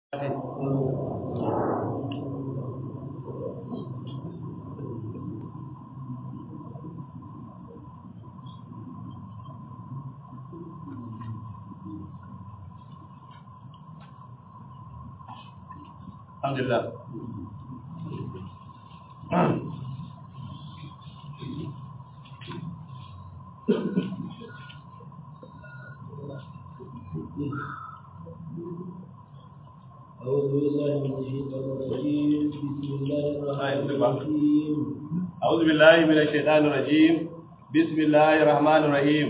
Alhamdulillah. أعوذ بالله من الشيطان الرجيم بسم الله الرحمن الرحيم أعوذ بالله من الشيطان الرجيم بسم الله الرحمن الرحيم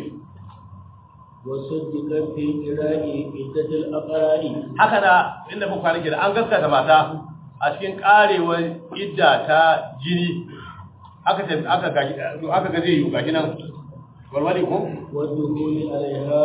وصدق في قراء عدة الأقراء haka da inda muka kwana da an gaskata mata a cikin karewar idda ta jini aka ce aka gashi aka ga zai yi gashi nan warware ko والدخول عليها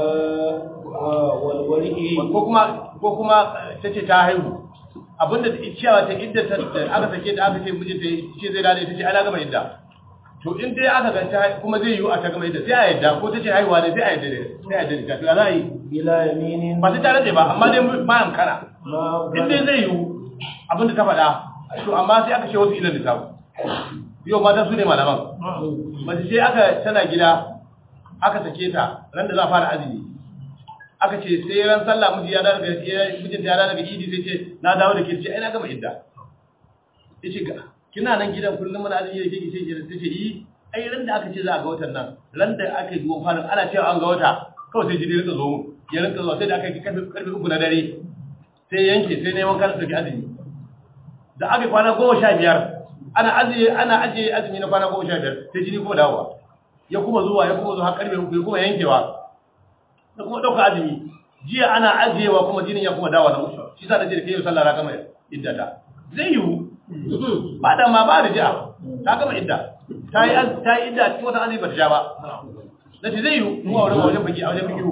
والورع ko kuma ko kuma tace ta haihu abinda ciyawa ta idda ta aka sake da aka ce mijinta ce zai dade tace ana gama idda to in dai aka ga ta kuma zai yi a ta gama idda sai a yadda ko tace haihuwa ne sai a yadda sai a yadda to ya za a yi بلا يمين ba sai ta rage ba amma dai bayan kana ما in dai zai yiwu abinda ta faɗa to amma sai aka ce wasu ilan lissafi yau mata su ne malaman mace ce aka tana gida aka sake ta ran da za a fara azumi aka ce sai ran sallah miji ya dawo daga mijinta ya dawo daga idi sai ce na dawo da ke ce ai na gama idda yace ga kina nan gidan kullum muna azumi da kike ce sai ce yi ai ran da aka ce za a ga watan nan ran da aka yi duwan fara ana cewa an ga wata kawai sai jini rinka zo mu ya rinka zuwa sai da aka yi karfe karfe uku na dare sai yanke sai neman kan dauki azumi da aka yi kwana goma sha biyar ana ajiye ana ajiye azumi na kwana goma sha biyar sai jini kuma dawowa ya kuma zuwa ya kuma zuwa har karfe uku ya kuma yankewa da kuma ɗauka azumi jiya ana ajiyewa kuma jinin ya kuma dawowa na uku shi sa da ce da kai sallah ra kama iddata zai yiwu ba da ma ba da jiya ta gama idda ta yi az- ta yi idda cikin wata azumi ba ta sha ba na ce zai yiwu mu a wurin wajen baki a wajen baki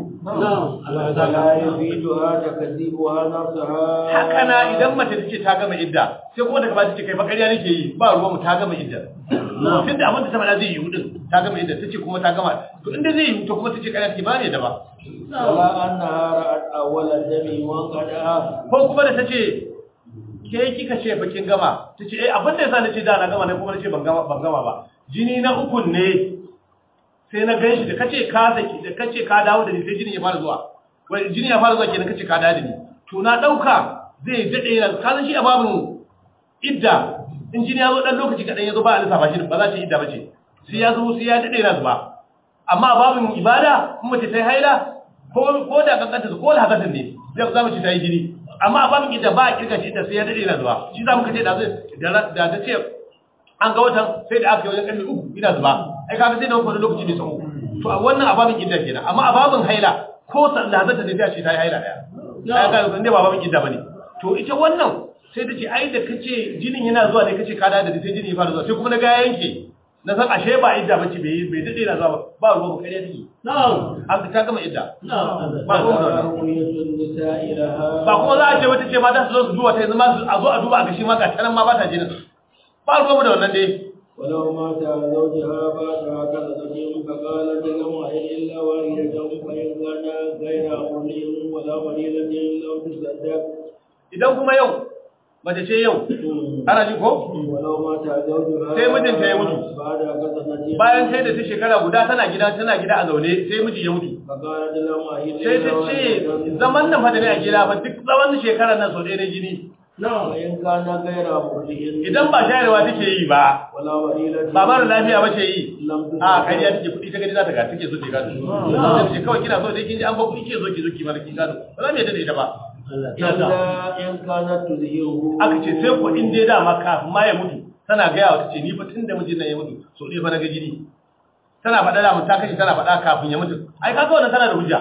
ولا يفيدها تكذيبها نفسها haka na idan mace ta ce ta gama idda sai kuma daga ba ta ce kai fa ƙarya nake yi ba ruwa mu ta gama idda tun da abin da ta faɗa zai yiwu din ta gama idda ta ce kuma ta gama to inda zai yiwu to kuma ta ce ƙarya take ba ne da ba ولا أنها رأت أول دم وانقطع ko kuma da ta ce ke kika ce fa kin gama ta ce eh abin da yasa na ce da na gama ne kuma na ce ban gama ban gama ba jini na ukun ne sai na gan shi da kace ka saki da kace ka dawo da ni sai jini ya fara zuwa wai jini ya fara zuwa kenan kace ka dawo da ni to na dauka zai dade yana ka san shi a babin idda in jini ya zo dan lokaci kadan ya zo ba a lissafa shi ba za ta idda bace sai ya zo sai ya dade yana zuba amma a babin ibada in mace ta yi haila ko ko da kankanta ko da hakatin ne zai za mu ci ta yi jini amma a babin idda ba a kirga shi idda sai ya dade yana zuba shi za mu kace da zai da da ta ce an ga watan sai da aka yi wajen karfe uku ina zuba ai kaga sai da wani lokaci mai tsawo to a wannan ababin idda kenan amma ababin haila ko sallah zata da ce ta yi haila daya ai kaga inda ba ababin idda bane to ita wannan sai ta ce ai da kace jinin yana zuwa ne kace ka da da sai jini ya fara zuwa sai kuma na ga yanke na san ashe ba idda bace bai bai dade na zuwa ba ruwa ba kariya take نعم an ta gama idda ba ruwa da wannan. رؤية النساء لها ba kuma za a ce wata ce mata su zo su duba ta yanzu ma su- a zo a duba a gashi ma ga tanan ma ba ta jinin ba ruwa da wannan dai ولو مات زوجها بعدها كذبت فقالت لهم أين إلا واحدة فإن كان غير أمرهم ولا وليلة لو تصدق idan kuma yau mace ce yau ana ji ko ولو مات زوجها Sai mijinta ya mutu. بعدها كذبت bayan sai da ta shekara guda tana gida tana gida a zaune sai miji ya mutu فقالت لهم أين sai ta ce zaman nan fa da ne a gida fa duk zaman shekarar nan sau ɗaya na jini فإن كان غير أمرهم idan ba shayarwa take yi ba ولا وليلة ba mara lafiya ba ce yi لم a تصدق kariya take kuɗi ta gani za ta ga take so ta gado sai ta ce kawai kina so dai kin ji an ba kuɗi ke zo ki zo ki mana kin gado ba za mu yadda da ita ba إلا إن كانت تزهره aka ce sai ko in dai dama kafin ma ya mutu tana gaya wa ta ce ni fa tun da mijin nan ya mutu so ɗaya fa na ga jini tana faɗa da mun ta kashe tana faɗa kafin ya mutu ai kaga wannan tana da hujja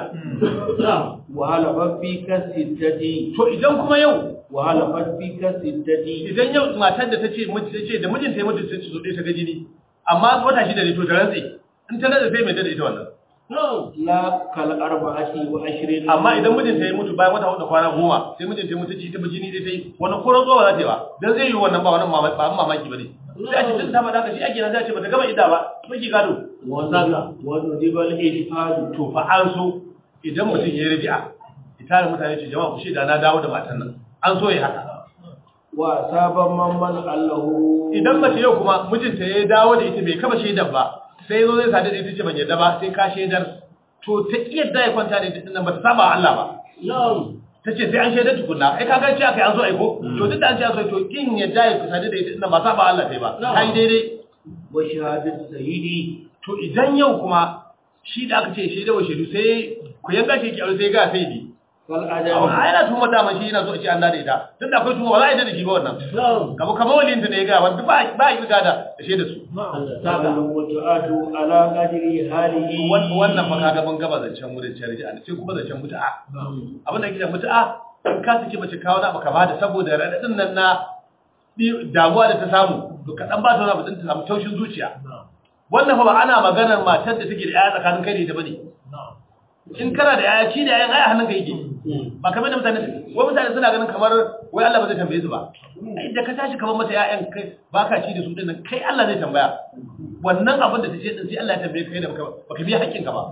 وهلفت في كالستة to idan kuma yau وهلفت في كالستة idan yau matar da ta ce miji ta ce da mijinta ya mutu sai su zo ta ga jini amma wata shida ne to ta rantse in ta rantse sai mai da ita wannan لا كالأربعة وعشرين amma idan mijinta ya mutu bayan wata hudu kwana goma sai mijinta ya mutu ci ta bi jini dai sai wani koron zuwa za ta yi ba dan zai yi wannan ba wannan mamaki ba mamaki bane sai a ce tun ta faɗa ka shi ake nan sai a ce bata gama idda ba miki gado وندب الإشهاد to fa an so idan mutum ya yi rabi'a ita da mutane ce jama'a ku shaida na dawo da matan nan an so ya haka wa saban man allahu idan mace yau kuma mijinta ya dawo da ita bai kaba shaidar ba sai ya zo zai sadu da ita ce ban yadda ba sai ka shaidar to ta iya da ya kwanta da ita nan ba ta saba wa Allah ba na'am ta ce sai an shaidar tukunna ai ka ga ce aka yi an zo aiko to duk da an ce an zo to kin yadda ya sadu da ita nan ba saba Allah sai ba ta yi daidai wa shahadatu sayyidi to idan yau kuma shi da aka ce shaidar wa shaidu sai ku yanga shi ki aure sai ga sai di kal amma adam ai yana tuma dama shi yana so a ce an da ita tun da akwai tuma ba za a yi da shi ba wannan na'am kamar kamar walinta ne ya ga wanda ba ba yi riga da shaidar su sa'alu mutu'atu ala qadri halihi wannan fa kaga mun gaba zancen wurin charji an sai kuma zancen mutu'a abin da kike mutu'a in ka saki mace kawo na baka bada saboda radadin nan na di- damuwa da ta samu to ka dan ba ta wani abu din ta samu taushin zuciya wannan fa ba ana maganar matar da take da yaya tsakanin kai da ita bane in kana da yaya ci da yayan ai a hannun ka yake ba kamar da mutane wai mutane suna ganin kamar wai Allah ba zai tambaye su ba ai da ka tashi kamar mata yayan kai baka ci da su dinnan kai Allah zai tambaya wannan abin da ta ce din sai Allah ya tambaye kai da baka baka biya haƙƙin ka ba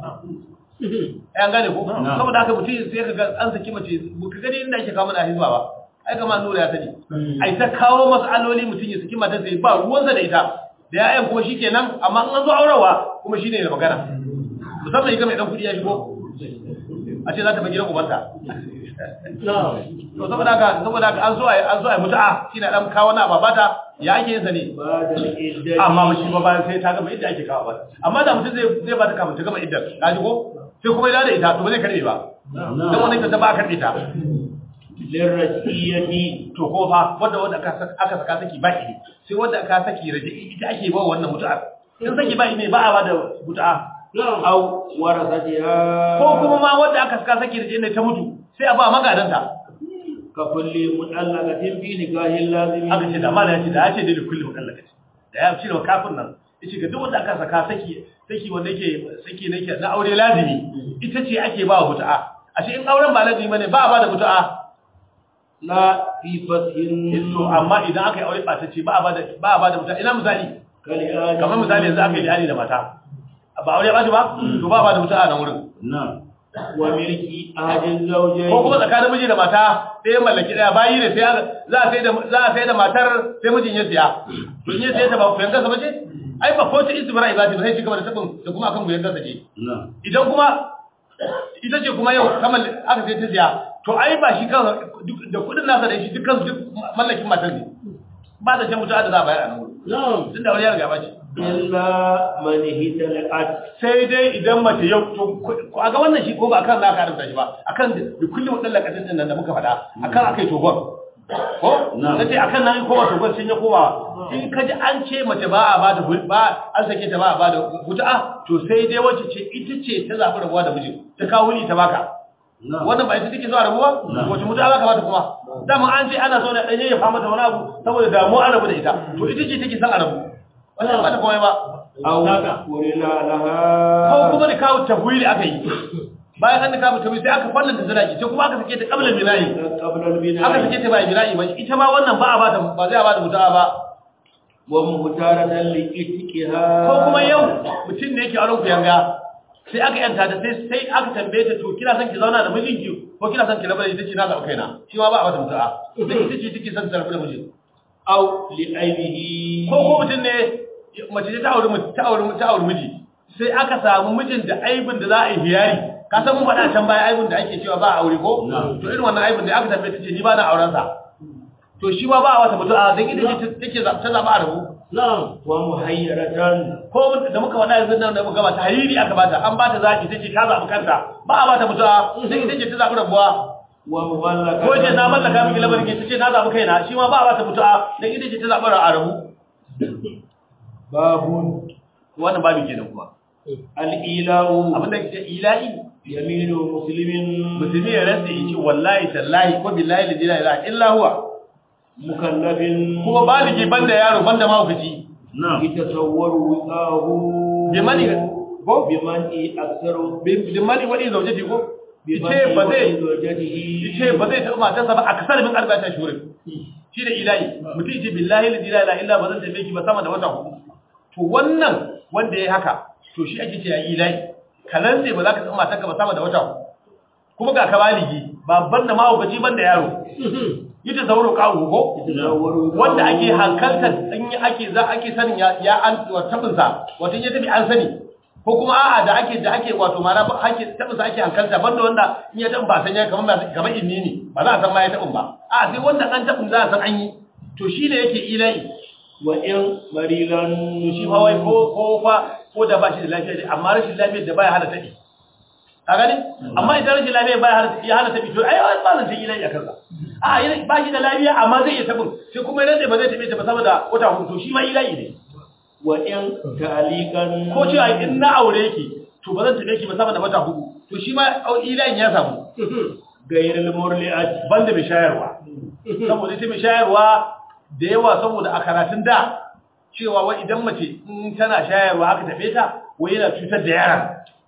ai an gane ko saboda haka mutum sai ka ga an saki mace ka gani inda ake kawo mana hizba ba ai kamar nura ya sani ai ta kawo masaloli mutum ya saki matar sai ba ruwansa da ita da yayan kuma shikenan amma in an zo aurawa kuma shine da magana musamman ga mai dan kudi ya shigo a ce za ta bai gidan ubanta na'am to saboda haka saboda haka an zo ai an zo ai mutu'a shine dan kawo na babata ya ake yin sa ne ba da iddati amma shi ba bayan sai ta gama idda ake kawo ba amma da mutum zai zai ba ta kafin ta gama idda ka ji ko sai kuma ya da ita to ba zai karbe ba dan wannan ta ba a karbe ta lirrasiyati to ko fa wanda wanda aka saka aka saka saki ba idi sai wanda aka saki raje ita ake ba wannan mutu'a in saki ba ne ba a ba da mutu'a aw warasatiha ko kuma ma wanda aka saka saki raje ne ta mutu sai a ba magadanta ka kulli mutallaqatin fi nikahin lazimi aka ce da mala ya ce da ya ce da kulli mukallakaci da ya ce da kafin nan yace ga duk wanda aka saka saki saki wanda yake saki ne ke na aure lazimi ita ce ake ba mutu'a ashe in auren ba lazimi bane ba a ba da mutu'a la fi fashin to amma idan aka yi aure ba ta ce ba a ba da ba a ba da mutu'a ina misali kali'ani kamar misali yanzu aka yi liyani da mata ba aure ba shi ba to ba a ba da mutu'a nan wurin wa milki ahadin zawjayn ko kuma tsakanin miji da mata sai ya mallaki daya bayi ne sai aka- za a sai da za a sai da matar sai mijin ya siya to in ya siya ta ba ku yanka sa bace ai ba ko ta istibra ibadi ba sai shi gaba da tabin da kuma akan ku yanka sa ke idan kuma ita ce kuma yau kamar aka sai ta siya to ai ba shi kan da kudin nasa da shi dukkan su duk mallakin matar ne ba da shan mutuwa da za a bayar a nan wurin na'am tun da wani ya riga ba ce illa man hitalaqat sai dai idan mace yau to ko a ga wannan shi ko ba akan naka haramta shi ba akan da kullum wadan lakatin din nan da muka faɗa akan akai togon ko nace akan nan ko ba togon sun ya kowa in ka ji an ce mace ba a bada hu- ba an sake ta ba a bada hutu'a to sai dai wacce ce ita ce ta zabi rabuwa da miji ta kawo ni ta baka wannan ba ita take zuwa rabuwa wace mutu'a za ka bata kuma dama an ce ana so ne dan ya fama da wani abu saboda damuwa an rabu da ita to ita ce take son a rabu wannan ba ta komai ba aw qurina ko laha kuma da kawo tafwili aka yi bayan an da kawo tafwili sai aka fallanta sadaki sai kuma aka sake ta qabla binayi qabla al-bina aka sake ta bayan binayi ba ita ma wannan ba a ba ta ba zai a ba da mutuwa ba wa muhtaratan li ittiha ko kuma yau mutum ne yake auren ku yanga sai aka yanta ta sai sai aka tambaye ta to kina son ki zauna da mijinki ko kina son ki rabu da ita ce na zaɓa kaina shi ma ba a ba ta mutuwa sai ita ce take son ta rabu da mijin aw li aibihi ko ko mutum ne mace ce ta auri mu- ta auri mu- ta auri miji sai aka samu mijin da aibin da za a yi hiyari ka san mun faɗa can baya aibin da ake cewa ba a aure ko to irin wannan aibin da aka tambaye ta ce ni ba na auren sa to shi ma ba a wata mutu'a dan ita ce take za- ta zaba a rabu na'am wa muhayyaratan ko da muka faɗa yanzu nan da muka bata hariri aka bata an bata zaki take ta zabi kanta ba a bata mutu'a dan ita ce ta zabi rabuwa wa muballaka ko ce na mallaka miki lamarin ke tace na zabi kaina shi ma ba a bata mutu'a dan ita ce ta zabi a rabu babun wannan babu kenan kuma al-ila'u abinda ke ilahi yaminu muslimin musulmi ya rantsa yace wallahi tallahi ko billahi la ilaha illa huwa mukallafin kuma baligi banda yaro banda mahaukaci yatasawwaru wiqahu bimani ko bimani aktharu bimani wani zaujati ko yace ba zai yace ba zai taɓa matarsa ba a kasar min arba'ata shurin shi da ilahi mutum yace billahi la ilaha illa ba zan tafi ki ba sama da wata hudu to wannan wanda yayi haka to shi ake ce ya ilahi kalan sai ba za ka taɓa matarka ba sama da wata hudu kuma ga ka baligi babban da mahaukaci ban da yaro yi ta sauro kawo ko wanda ake hankaltar in ake za ake sanin ya ya an tabinsa wato ya tafi an sani ko kuma a'a da ake da ake wato mana ba ake tabinsa ake hankalta banda wanda in ya tabin ba san ya kamar kamar inni ne ba za a san ma ya tabin ba a sai wanda an tabin za a san an yi to shine yake ilai wa in marilan to shi ma wai ko ko fa ko da ba shi da lafiya dai amma rashin lafiyar da baya hana tabi a gani amma idan rashin lafiya baya hana ya hana tabi to ai wai ba zan ta ilai a kansa a yana ba shi da lafiya amma zai iya tabin sai kuma yana ba zai tabe ta ba saboda wata hudu to shi ma ilai ne wa in ta'alikan ko cewa in na aure ki to ba zan tabe ki ba saboda wata hudu to shi ma ilai ya samu gairil murli'at banda mai shayarwa saboda ita mai shayarwa da yawa saboda a karatun da cewa wai idan mace in tana shayarwa haka tafe ta wai yana cutar da yaran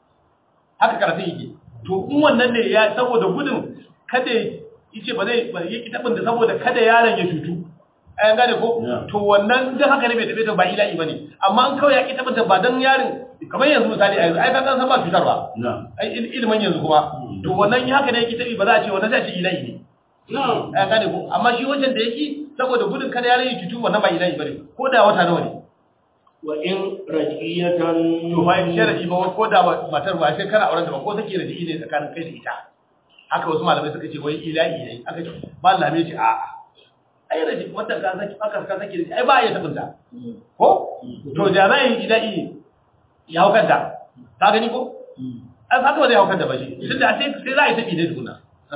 haka karatun yake to in wannan ne ya saboda gudun kada yace ba zai ba yake tabin da saboda kada yaron ya cutu ayan gane ko to wannan dan haka ne bai tafe ta ba ila'i bane amma an kawai ya ki tabin ba dan yarin kamar yanzu misali a yanzu ai ka san ba cutarwa ai ilimin yanzu kuma to wannan haka ne yake tabi ba za a ce wannan sai a ce ila'i ne ayan gane ko amma shi wancan da yake saboda gudun kada yaron ya cutu wannan ba ila'i bane ko da wata nawa ne wa in rajiyatan to fa in sharadi ba ko da matar ba sai kana auren da ba ko take da ne tsakanin kai da ita haka wasu malamai suka ce wai ilahi ne aka ce malami ce a ai raji wata ka saki aka ka saki ai ba ya tabunta ko to da zai ilahi ya hukanta ka gani ko ai haka ba zai hukanta ba shi tunda sai sai za a yi tabi ne tukuna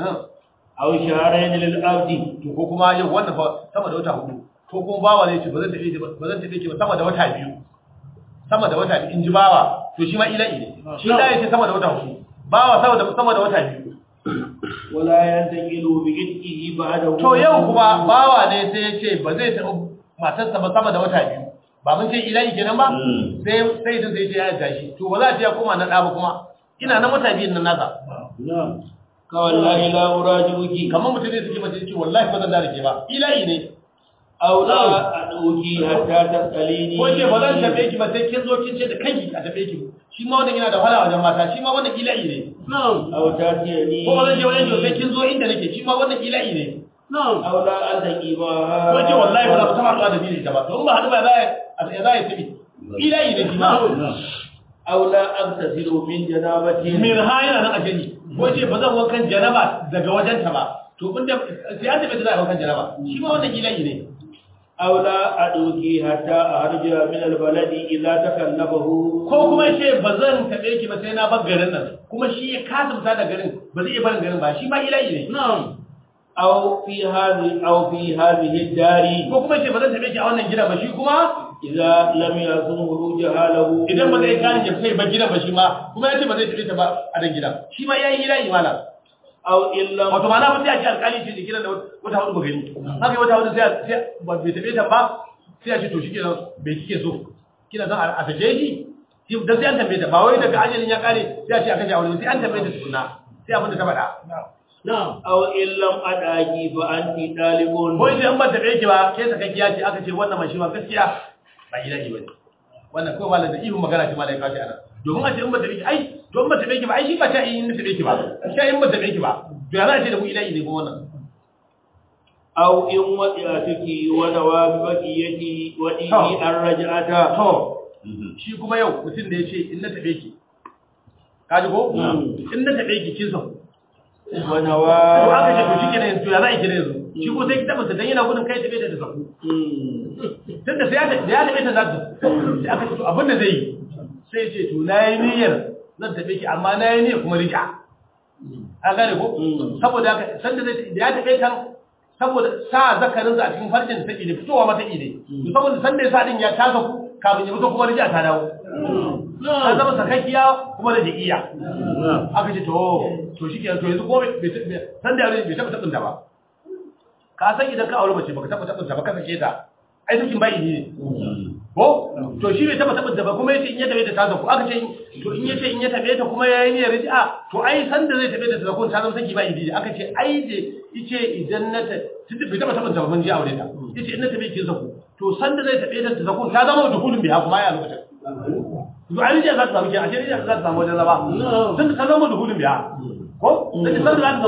aw sharayn lil abdi to ko kuma yau wannan fa sama da wata hudu ko kuma bawa zai ce ba zan tafi ki ba zan tafi ki ba sama da wata biyu sama da wata biyu in ji bawa to shi ma ilahi ne shi da ya ce sama da wata hudu bawa sama da sama da wata biyu wala yantaqilu bi idqihi ba'da to yau kuma bawa ne sai ya ce ba zai taɓa matarsa ba sama da wata biyu ba mun ce ilahi kenan ba sai sai da zai ce ya tashi to ba za a ce ya koma na ɗa ba kuma ina na wata biyun nan nasa na'am ka wallahi la urajibuki kamar mutum ne suke mace ce wallahi ba zan da ke ba ilahi ne aw la aduki hatta tasalini ko ce ba zan tabe ki ba sai kin zo kin ce da kanki a tabe ki shi ma wannan yana da wahala wajen mata shi ma wannan ilahi ne na'am aw tatiyani ko ba zan je wajen ki sai kin zo inda nake shi ma wannan ilahi ne na'am aw la antaqi ba ko ce wallahi ba za ku taba haɗuwa da ni da ba to in ba haɗu ba za a za a tabi ilahi ne shi ma aw la abtasiru min janabati min ha yana nan a jini ko ce ba zan wankan janaba daga wajenta ba to kun da sai an tabe da za a wankan janaba shi ma wannan ilahi ne aw la aduki hatta arja min albaladi idza takallabahu ko kuma ce ba zan tabe ki ba sai na bar garin nan kuma shi ya kasa fita da garin ba zai iya barin garin ba shi ma ilahi ne na'am aw fi hadhi aw fi hadhihi dari ko kuma ce ba zan tabe ki a wannan gida ba shi kuma idza lam yakun jahalahu idan ba zai gane ya kai ba gidan ba shi ma kuma ya ce ba zai tabe ta ba a nan gidan shi ma yayi ilahi malam aw illa wato ma na mutu ya ce alkali ce da gidan da wata hudu ba gani haka yi wata hudu sai sai ba bai tabe ta ba sai ya ce to shikenan bai kike so kina son a sake shi da sai an tambaye ta ba wai daga ajalin ya kare sai a ce a kashe aure sai an tambaye ta tukuna sai abin da ta faɗa na'am aw illam adaki fa anti talibun ko idan ban tabe ki ba ke sakakkiya ce aka ce wannan mai shi ma gaskiya ba ilahi bane wannan ko malam da ihun magana ce malai kashi ana domin a ce in ba tabe ki ai to in ba tabe ki ba ai shi ba ta in tabe ki ba sai in ba tabe ki ba to ya za a ce da mu ilahi ne ko wannan aw in wadi'atuki wa nawabiyati wa inni arja'ata to shi kuma yau mutum da ya ce in na tabe ki kaji ko in na tabe ki kin san wa to aka ce to nawa shi kenan to ya za a kira yanzu shi ko sai ki tabbata dan yana gudun kai tabe da ta saku tunda sai ya da ya tabe ta za ta sai aka ce to abin da zai yi sai ya ce to na yi niyyar zan tabe ki amma na yi niyyar kuma rika a gane ko saboda haka sanda zai da ya tabe kan saboda sa zakarin a cikin farjin da take ne fitowa mata ne to saboda sanda ya sa din ya tasa ku kafin ya fito kuma rija ta dawo ta zama sakakkiya kuma da jikiya aka ce to to shi kenan to yanzu ko bai san da yare bai taba tabinta ba ka san idan ka aure mace baka taba tabinta ba ka sake ta ai sakin bai ne ko to shi bai taba tabinta ba kuma yace in ya tabe ta ta zaku aka ce to in yace in ya tabe ta kuma yayi niyyar riji'a to ai san da zai tabe ta ta zaku ta zama saki bai ne aka ce ai da yace idan na ta bai taba tabinta ba mun ji aure ta yace in na tabe ki zaku to san da zai tabe ta ta zaku ta zama dukulun biya kuma ya lokacin to ai rijiya za ta samu ke a ce rijiya za ta samu wajen zama tun ta zama dukulun biya ko da san da za ta zaku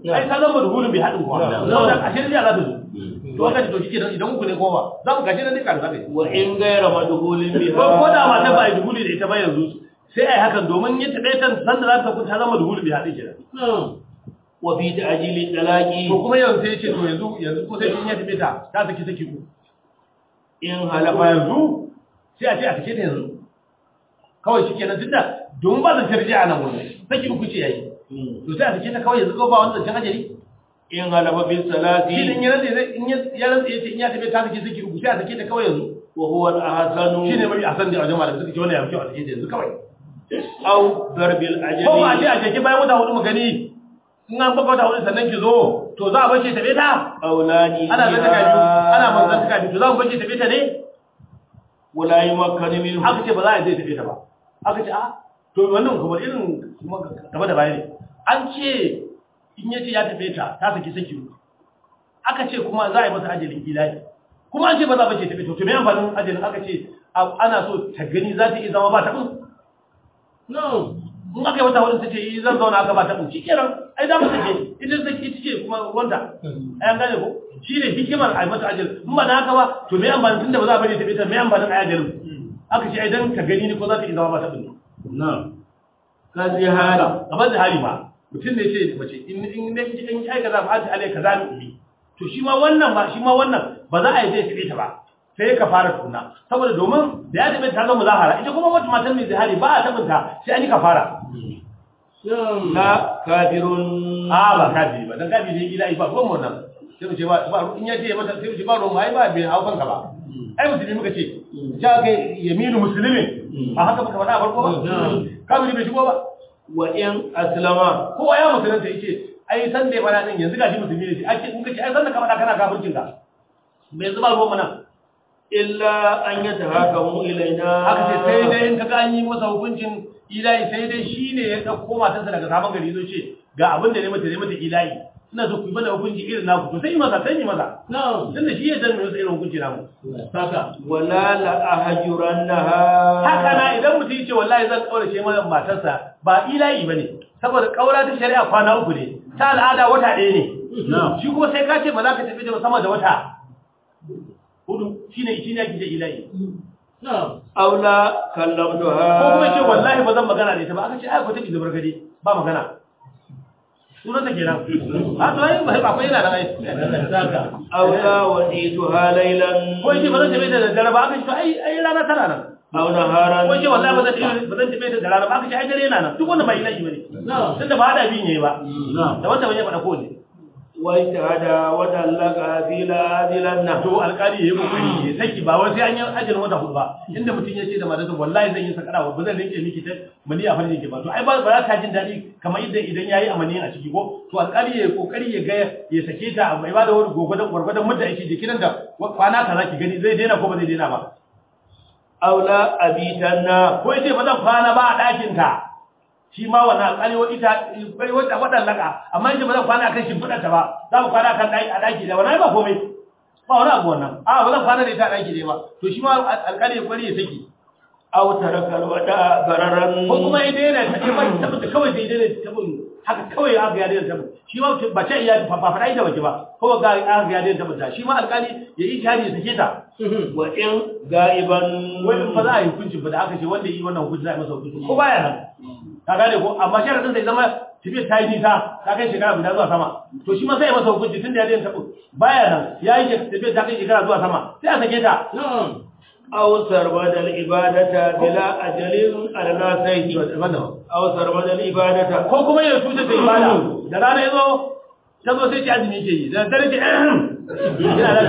ai ta zama duhulun bai haɗin kuwa saboda a shirin za ta zo to aka ce to shi idan uku ne kowa za mu gashi nan ne kan zaka wa in gaira madhulin biha ko ko da mata ba a yi duhuli da ita ba yanzu sai a yi hakan domin yin taɓe ta san da za ta kun ta zama duhuli bai haɗin kenan wa fi ta'jili talaqi to kuma yanzu sai ya ce to yanzu yanzu ko sai in ya taɓe ta ta saki saki ku in ba halafa yanzu sai a ce a sake ta yanzu kawai shi kenan tunda domin ba zan tarji a nan wurin saki uku ce yayi to sai a sake ta kawai yanzu ko ba wani zancen ajali in halafa bil shi salati in ya rantsa zai in ya ya rantsa yace in ya tafi ta sake saki uku sai a sake ta kawai yanzu wa huwa al ahsanu shi ne mai asan da wajen malamai suka ce wannan ya fi kyau a sake ta yanzu kawai aw darbil ajali ko ba a ce a sake bayan wata hudu mu gani in an baka wata hudu sannan ki zo to za a bace tabe ta aulani ana zan taka biyu ana manzan taka biyu to za mu bace tabe ta ne wala yumakkanu minhu aka ce ba za a zai tabe ta ba aka ce a to wannan kuma irin kuma gaba da baya ne an ce in yace ya tabe ta ta saki saki uku aka ce kuma za a yi masa ajalin ilahi kuma an ce ba za a bace tabe ta to me amfanin ajalin aka ce a- ana so ta gani za ta iya zama ba ta no in aka yi wata wadda ta ce yi zan zauna aka ba ta shi kenan ai za mu take ita ta ita ce kuma ruwanta ai an gane ko shi ne hikimar a yi mata ajal in ba da haka ba to me amfani tunda ba za a bari ta bita me amfanin a ajalin aka ce ai dan ta gani ne ko za ta iya zama ba ta bin no kazi hada kamar da hali ma mutum ne ce mace in in ne in ai kaza fa ta alai kaza ne to shi ma wannan ba shi ma wannan ba za a yi zai tabe ta ba sai ka fara tuna saboda domin da ya tabe ta zama zahara ita kuma wata matan mai zahari ba a tabinta sai an yi kafara la kafirun a ba kafiri ba dan kafiri ne gida ba ruwan wannan sai mu ce ba ba in ya ce mata sai mu ce ba ruwan ai ba bai hau kanka ba ai musulmi muka ce ja ga yaminu muslimin a haka muka faɗa a farko ba kafiri bai shigo ba wa in aslama kowa ya musulunta yace ai san da ya fara din yanzu gashi musulmi ne ake in kace ai san da ka faɗa kana kafircin ka bai zuba ruwan mana illa an yatahakamu ilaina aka ce sai dai in kaga an yi masa hukuncin ilahi sai dai shine ya dauko matarsa daga sabon gari zo ce ga abin da ne mata ne mata ilahi ina so ku yi mana hukunci irin naku to sai yi masa sai yi masa no tunda shi ya dan mai irin hukunci namu saka wala la ahjurannaha haka na idan mutum ya ce wallahi zan kaurace mana matarsa ba ilahi bane saboda kaura ta shari'a kwana uku ne ta al'ada wata ɗaya ne no shi kuma sai ka ce ba za ka tafi da sama da wata hudu shine shine yake ce ilahi no aula kallamtuha ko kuma ce wallahi ba zan magana da ita ba aka ce ai ko take zubar gade ba magana sunan ta kenan a to ai ba akwai yana da ai saka aula wadituha laylan ko ce ba zan tafi da daddare ba aka ce to ai ai rana tana nan aw naharan ko ce wallahi ba zan tafi ba zan tafi da rana ba aka ce ai dare yana nan duk wanda ba ilahi bane no tunda ba hada bin yayi ba no da wanda bai faɗa ko ne wa ijtihada wa dallaka fi la adilanna to alƙali yayi kokari ya saki ba wai sai an yi ajin wata hudu ba inda mutum ya ce da matarsa wallahi zan yi sakara ba zan rike miki ta mani a farjin ki ba to ai ba ba za ta jin daɗi kamar idan idan yayi amani a ciki ko to alƙali yayi kokari ya ga ya sake ta bai ba da wani gogodon gwargwadon mutta yake jikin da kwana kaza ki gani zai daina ko ba zai daina ba aula abitanna ko yace ba zan kwana ba a ɗakin ta shi ma wannan alƙali wa ita bai wata wadan laka amma yace ba zan kwana akan shimfiɗar ta ba za mu kwana kan ɗaki a ɗaki da wannan ba komai ba wani abu wannan a ba zan kwana da ita a ɗaki ne ba to shi ma alƙali ya kwari ya saki aw tarakal wada bararan ko kuma ya daina ta ce ba ta tabbata kawai sai daina ta tabbata haka kawai aka ya daina tabbata shi ma ba ce iya ba faɗa ita bace ba ko ga aka ya daina tabbata shi ma alƙali ya yi shari ya sake ta wa in ga'iban wani ba za a yi hukunci ba da aka ce wanda yi wannan hukunci za a yi masa hukunci ko baya nan ka gane ko amma sharadin sai zama tafiyar ta yi nisa ta kai shekara guda zuwa sama to shi ma sai ya masa hukunci tun da ya daina tabbata baya nan ya yi tafiyar ta kai shekara zuwa sama sai a sake ta na'am aw sarbadal ibadata bila ajalin alnasai aw sarbadal ibadata ko kuma ya tuta ta ibada da rana ya zo ta zo sai ci azumi ke yi da dare ce ina da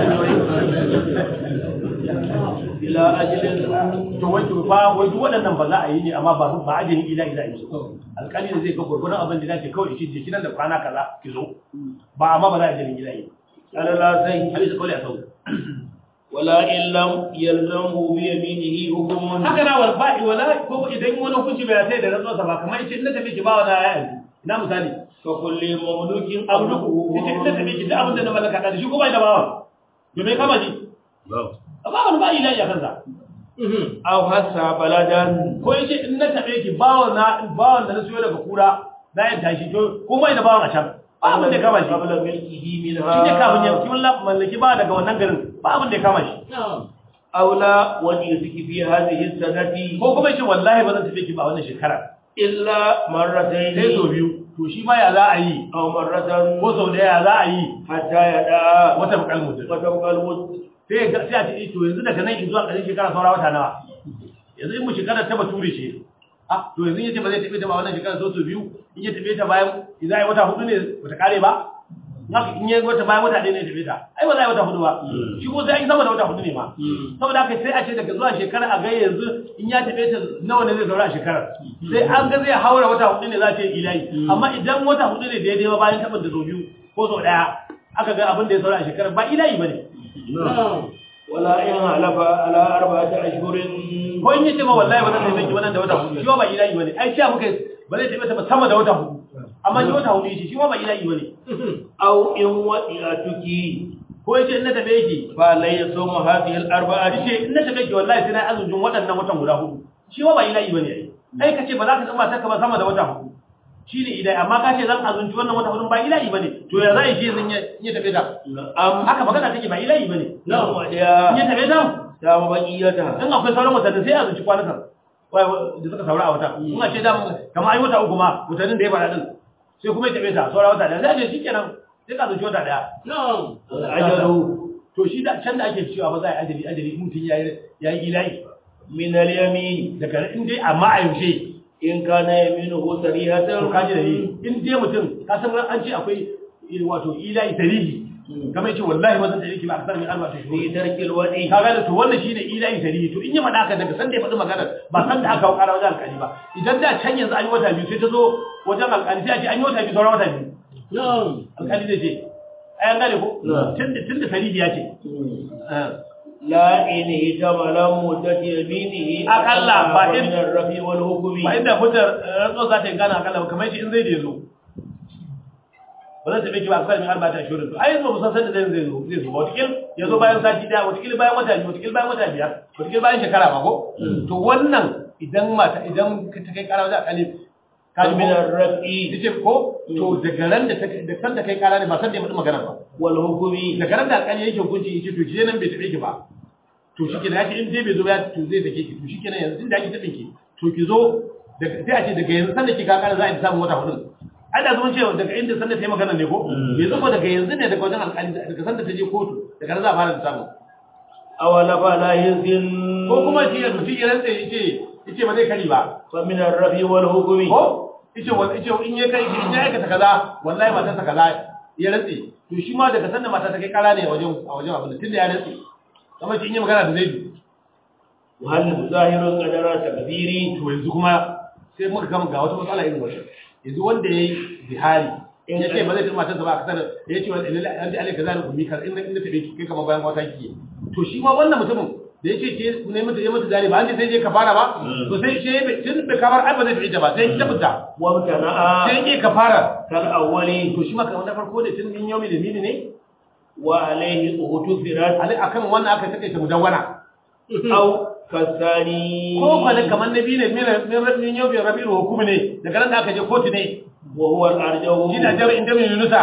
bila ajalin to wai to fa wai duk waɗannan ba za a yi ne amma ba ba ajin ila ila yi alƙali ne zai ga gurgurun abin da dace kawai shi jiki nan da kwana kaza ki zo ba amma ba za a ajin ila yi alnasai hadisi kawai a sau wala illam yalzamu bi yaminihi hukmun haka na wal ba'i wala ko idan wani hukunci bai sai da rantsuwa ba kamar yace in na tafi ki ba wani ya yanzu ina misali ka kulli mamlukin abu duku yace in na tafi ki da abin da na mallaka da shi ko bai da bawa domin kama ji ba wani ba ila ya kansa aw hasa baladan ko yace in na tabe ki bawa na bawan da na siyo daga kura na yin tashi to ko bai da bawan a can ba abin da ya kama shi قبل ملكه منها shi ne kafin ya kimin mallaki ba daga wannan garin ba abin da ya kama shi أو لا وليسك في هذه السنة ko kuma ya ce wallahi ba zan tafi ki ba wannan shekara إلا sai مرتين sau biyu to shi ma ya za a yi أو مرة ko sau daya ya za a yi حتى يدعى wata bukal mutum وتبقى المد sai ya ga- sai a ce eh, to yanzu daga nan zuwa ƙarshen shekara saura wata nawa yanzu in mu shekara ta bature ce ah to yanzu yace ba zai tafi ta ba wannan shekara sau sau biyu in ya tafi ta bayan idan ai wata hudu ne bata kare ba haka in ya wata bayan wata ɗaya ne ya tafi ta ai ba za a yi wata hudu ba shi ko sai an yi sama da wata hudu ne ma saboda haka sai a ce daga zuwa shekara a ga yanzu in ya tafi ta nawa ne zai zaura a shekarar sai an ga zai haura wata hudu ne za a ce ilahi amma idan wata hudu ne daidai ba bayan taɓa da sau biyu ko sau ɗaya aka ga abin da ya saura a shekarar ba ilahi ba ne ولا إن حلف على أربعة أشهر ko in yace ma wallahi ba zan taimake wannan da wata hudu shi ma ba ilahi bane ai sha muka ba zai taimake ba sama da wata hudu amma shi wata hudu shi shi ma ba ilahi bane أو إن وطئتك ko yace in na tabe yake فلا يصوم هذه الأربعة yace in na tabe yake wallahi sai na azumin waɗannan watan guda hudu shi ma ba ilahi bane ai ai kace ba za ka tsamba ta ba sama da wata hudu shine idai amma ka ce zan azunci wannan wata hudu ba ilahi bane to ya zai shi zan ya tabe ta نعم haka magana take ba ilahi bane نعم in ya وديا tabe ta سام بقيتها in akwai sauran watanni sai a zuci kwanakan wai da suka saura a wata in a ce da kamar ai wata uku ma watannin da ya fara din sai kuma ya tabe ta saura wata daya sai a ce shikenan sai ka zuci wata daya الأجل to shi da can da ake cewa ba za a yi ajali ajali in mutum ya yi ya yi ilahi من اليمين daga in dai amma a yaushe إن كان يمينه صريحة to kaji da yi in dai mutum ka san an ce akwai wato ilahi tarihi kamar yace wallahi ba zan tare ki ba akthar min arba'a في shuhur ترك الودي ka ga to wannan shine ilahi tarihi to in yi faɗa ka daga san da ya faɗi magana ba san da aka ƙara wajen alƙali ba idan da can yanzu an yi wata biyu sai ta zo wajen alƙali sai a ce an yi wata biyu sauran wata biyu alƙali zai ce ai an gane ko Na. tun da tun da tarihi ya ce لا إن احتمل مدة يمينه أقل فإن- من الرفي والحكم ba inda fitar rantsuwa za ta yi gana akalla ba kamar shi in zai da ya zo ba zan taɓe ki ba akalla min arba ta shirin to ai yanzu ba mu san sanda zai zai zo zai zo ba watakil ya zo bayan sati daya watakil bayan wata biyu watakil bayan wata biyar watakil bayan shekara ba ko to wannan idan mata idan ka ta kai kara wajen akali ka ji من ko الرفي ce ko to daga ran da ta da san da kai kara ne ba san da ya faɗi magana ba والحكم daga ran da alƙali yake hukunci yake to ki nan bai taɓe ki ba to shi kenan yace in dai bai zo ya to zai sake ki to shi kenan yanzu tunda ake taɓe ki to ki zo daga sai a ce daga yanzu sanda ki ka kara za a yi samun wata hudu ai da zumun cewa daga inda sanda ta yi magana ne ko bai zo ko daga yanzu ne daga wajen alƙali daga sanda ta je kotu daga nan za a fara da samu أولف لا يزن ko kuma shi ya mutum ya rantsa yace yace ba zai kari ba فمن الرفي والحكم ko yace wa yace in ya kai in ya aikata kaza wallahi matarsa kaza ya rantse to shi ma daga sanda mata ta kai kara ne a wajen a wajen abin da tunda ya rantse kamar shi in yi magana da zai وهل ظاهر قدر تقديري to yanzu kuma sai muka kama ga wata matsala irin wata yanzu wanda ya yi zihari in ya ce ba zai taɓa matarsa ba a kasar ya ce wani ilalle an ji alaika zai rukumi kar inda inda taɓe ki kai kamar bayan wata ki to shi ma wannan mutumin da ya ce ce ne mata ya mata zari ba an ce sai je kafara ba to sai shi bai tun bai kafara ai ba zai taɓe ta ba sai ya fita وامتنع sai ya kafara كالأول to shi ma kamar na farko da tun min yomi da mini ne وعليه اغتفرت alai akan wannan aka takaita mudawwana أو كالثاني ko kwana kamar na biyu ne min min yomi rabi'ul hukumi ne daga nan da aka je kotu ne وهو الأرجو shi da jami'in da min yunusa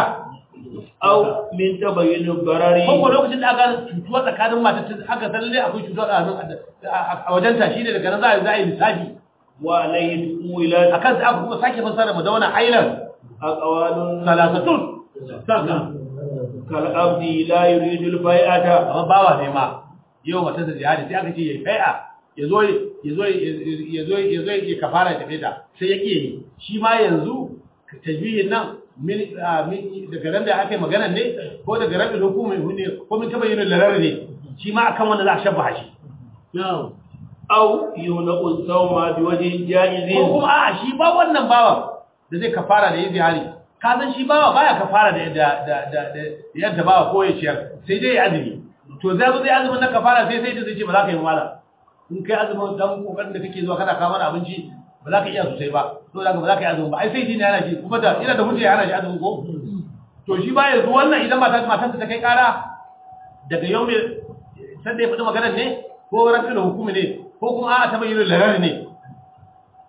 أو من تبين الضرر ko ko lokacin da aka cutuwa tsakanin mata ta aka san lalle akwai cutuwa tsakanin a wajen ta shine daga nan za a za a yi lissafi وعليه تقولت akan sai aka kuma sake fassara mu dauna ailan أقوال salasatun sarka كالعبد لا يريد البيعة amma bawa ne ma yau mata da jihadi sai aka ce yayi bai'a ya zo ya zo ya zo ya zo ya kafara ya tafi ta sai ya kiye shi ma yanzu tajbihin nan min daga nan da aka yi magana ne ko daga rabin hukumai ne ko min taba yin larar ne shi ma akan wanda za a shabba shi أو يمنع الصوم بوجه جائز ko kuma a'a shi ba wannan bawan da zai kafara da yin zihari ka san shi bawa baya kafara da da da da da yadda bawa ko ya ciyar sai dai ya azumi to zai zo zai azumin na kafara sai sai da zai ce ba za ka yi mala in kai azumin dan kokarin da kake zuwa kana kawo mana abinci ba za ka iya sosai ba to zaka ba za ka yi azumi ba ai sai dai yana shi kuma da ina da hujja yana shi azumin ko to shi ba yanzu wannan idan mata matarsa ta kai kara daga yau mai sai da ya faɗi maganar ne ko rafi da hukumi ne ko kuma a'a ta bayyana larar ne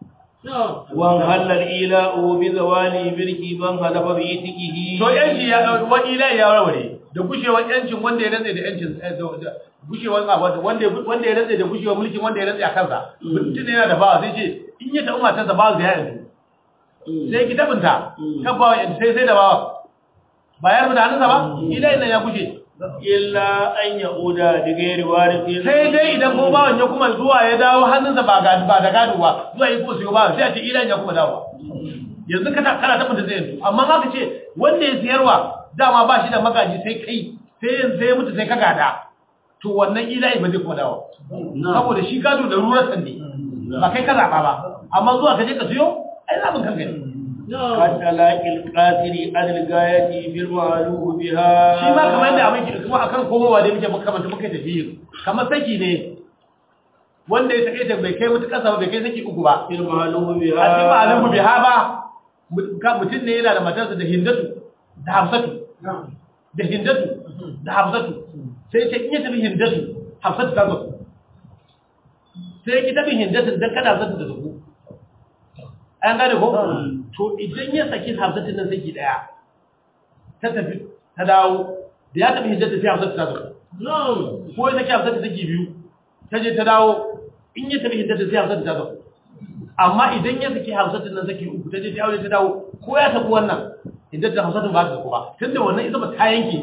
وانهل الإيلاء بزوال ملكي من هلف بإتكه to yanci ya dauki wani ilahi ya warware da gushewar yancin wanda ya rantsa da yancin gushewar abu wanda wanda ya rantsa da gushewar mulkin wanda ya rantsa a kansa mutum yana da bawa sai ce in ya taɓa matarsa bawa zai yanzu sai ki tabinta kan bawa yanzu sai sai da bawa ba ya rubuta hannunsa ba ilahi nan ya gushe إلا أن يعود بغير وارث sai dai idan ko bawan ya kuma zuwa ya dawo hannunsa ba ga ba da gado ba zuwa yi kuma siyo bawan sai a ce ilahi ya kuma dawo yanzu kana kana tabbata zai yanzu amma haka ce wanda ya siyarwa dama ba shi da magaji sai kai sai yanzu sai ya mutu sai ka gada to wannan ilahi ba zai kuma dawo saboda shi gado da rurar sande ba kai ka zaba ba amma zuwa ka je ka siyo ai zabin kanka ne قد تلاقي القاتل عن الغاية في المعلوم بها shi ma kamar yadda abin ke kuma akan komowa da muke makamanta muka tafi kamar saki ne wanda ya sake ta bai kai mutu kasa ba bai kai saki uku ba في المعلوم بها a cikin ma'alin biha ba mutum ne yana da matarsa da hindatu da hafsatu da hindatu da hafsatu sai ce in ya tafi hindatu hafsatu ta zo sai ki tafi hindatu dan kada hafsatu da zuku an gane ko to idan ya saki hafsatu nan saki daya ta tafi ta dawo da ya tafi hindatu sai hafsatu ta zo ko ya saki hafsatu saki biyu ta je ta dawo in ya tafi hindatu sai hafsatu ta zo amma idan ya saki hamsatin nan saki uku ta je ta aure ta dawo ko ya tafi wannan idan da hamsatin ba ta kuma tunda wannan ita ba ta yanke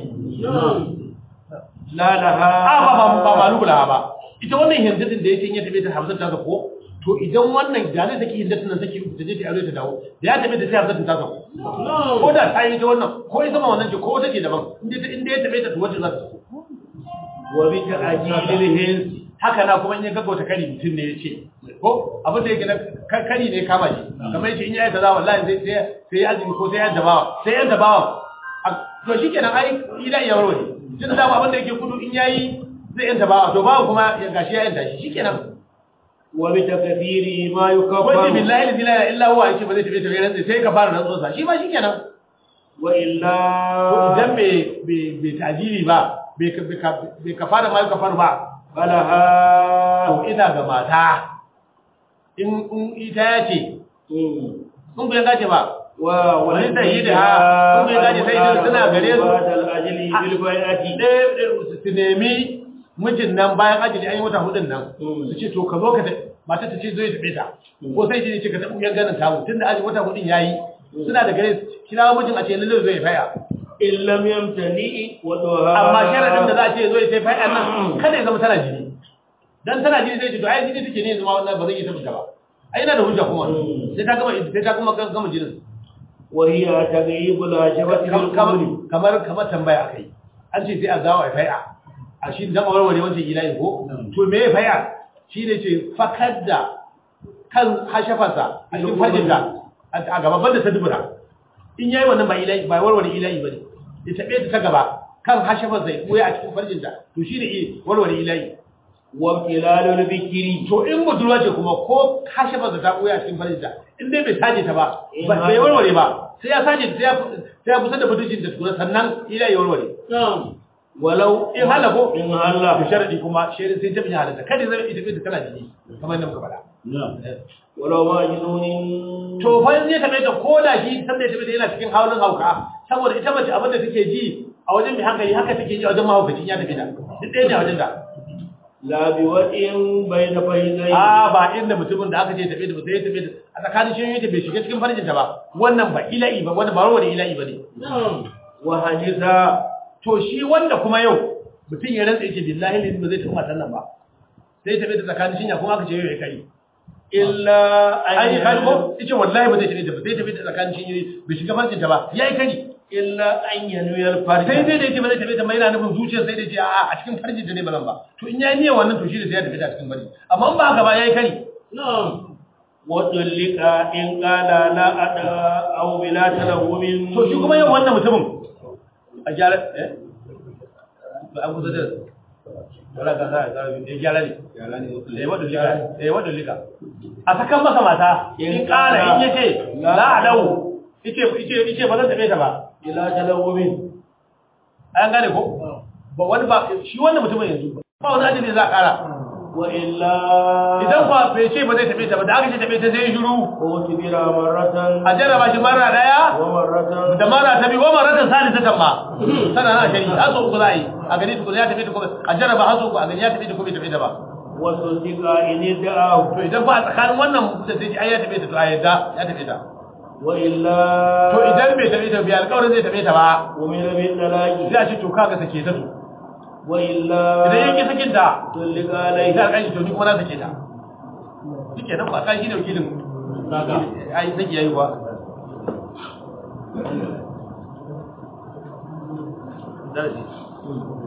لا لها a ba ba ba malu la ba ita wannan hindatin da yake in ya tafi ta hamsatin ta ko to idan wannan da ne saki hindatin nan saki uku ta je ta aure ta dawo da ya tafi ta sai hamsatin ta ko ko da ta yi ta wannan ko ita ma wannan ce ko take daban inda inda ya tafi ta to wacce za ta so وبتأجيل الهنس haka na kuma in ya gaggauta kari mutum ne ya ce ko abin da yake na ka- kari ne kama shi kamar yace in ya yi kaza wallahi sai sai sai ya azumi ko sai ya dabawa sai ya dabawa A- to shikenan ai ila ya warware tun da abin da yake kudu in yayi zai yanta bawa to bawa kuma ya gashi ya yanta shi shikenan وبتكثير ما wanda يكفر billahi la ilaha illa huwa yake ba zai tafi tafi ran sai ka fara rantsuwa sa shi ma shikenan وإلا to idan bai bai bai tajiri ba bai ka- bai ka- bai ka fara ma ka fara ba فلها to ina ga mata in in ita ya ce مم. sun bai gaje ba و- wani sayi da ha sun bai gaje sai idan suna gare su بعد الأجل بالبيعة ɗaya su nemi mijin nan bayan ajali an yi wata hudun nan Mm. su ce to ka zo ka ta mata ta ce zo ya taɓe ta ko sai ce ka taɓa yan ganin tamu tun da aji wata hudun ya yi suna da gare kira mijin a ce lalle zo ya faya إن لم يمتلئ ودها amma sharaɗin da za a ce zo ya sai faya nan kada ya zama tana jini dan tana jini zai ce to ai jini take ne zama wannan ba zai yi ta fita ba ai yana da hujja kuma Mm. sai ta gama sai ta gama gama jinin وهي تغيب العشبة بالقبر kamar kamar tambaya akai an ce sai a zawo a fai'a a shi dan warware wancan ilahi ko to me ya fai'a shi ne ce fakar da kan hashafarsa a cikin farjinta a gaba banda ta dubura in yayi wannan ba ilahi ba warware ilahi bane ya tabe ta gaba kan hashafarsa ya koya a cikin farjinta to shi ne warware ilahi وابتلال البكر to in budurwa ce kuma ko hashafarsa ta koya a cikin farjinta in dai bai saje ta ba bai warware ba sai ya saje ta sai ya sai ya kusa da budurjin da tukuna sannan ilahi ya warware نعم ولو in halako إن da هلا sharadi kuma shirin sai ta bin halatta kada zai ita ita tana jini kamar yadda muka faɗa نعم ولو مجنون to fa in ya tabe ta koda shi san da ya tabe ta yana cikin haulin hauka saboda ita mace abin da take ji a wajen mai hankali haka take ji a wajen mahaukacin ya tabe ta duk ɗaya ne a wajen da لا بوطء بين فيزين a ba inda mutumin da aka ce tabe ta ba sai ya tabe ta a tsakanin shi ta bai shiga cikin farjin ta ba wannan ba ila'i ba wannan ba rawar ila'i ba ne نعم وحدث to shi wanda kuma yau mutum ya rantsa yake billahi ne ba zai taɓa matan nan ba sai ya tabe ta tsakanin shinya kuma aka ce yau ya kai إلا an yi أن kari ko yace wallahi ba zai tafi ta ba sai tafi ta tsakanin shi bai shiga farcin ta ba yayi kari إلا أن ينوي الفرج sai dai da yace ba zai tafi ta ba yana nufin zuciyar sai da yace a a cikin farcin ta ne ba nan ba to in yayi niyyar wannan to shi da sai ya tafi ta cikin farci amma in ba haka ba yayi kari نعم وطلق إن قال لا أدى أو بلا تلوم to shi kuma yau wannan mutumin a gyara eh ba an kusa da wala ka sa ka ya gyara ne eh wadda lika eh wadda lika a sakan masa mata in kara in yace la adau yace yace yace ba zan tafi ta ba بلا تلوم an gane ko ba wani ba shi wannan mutumin yanzu ba wani ajali za a kara وإلا idan kuwa bai ce ba zai tafi ta ba da aka ce tafi ta sai shiru اعتبر مرة a jarraba shi mara daya ومرة da mara ta biyu wa maratan salisatan ma sana na shari har so uku za a yi a gani tukuna ya tafi ta kuma a jarraba har so uku a gani ya tafi ta kuma bai tafi ta ba وصدق إن ادعاه to idan ba a tsakanin wannan da sai ai ya tafi ta to a yadda ya tafi ta وإلا to idan bai tafi ta biya alƙawarin zai tafi ta ba أمر بالطلاق sai a ce to kaga sake ta to وإلا idan yake sakin ta طلق sai عليه a kai to ni kuma na sake ta shike nan ba kai shi ne wakilin naka ai saki yayi ba darasi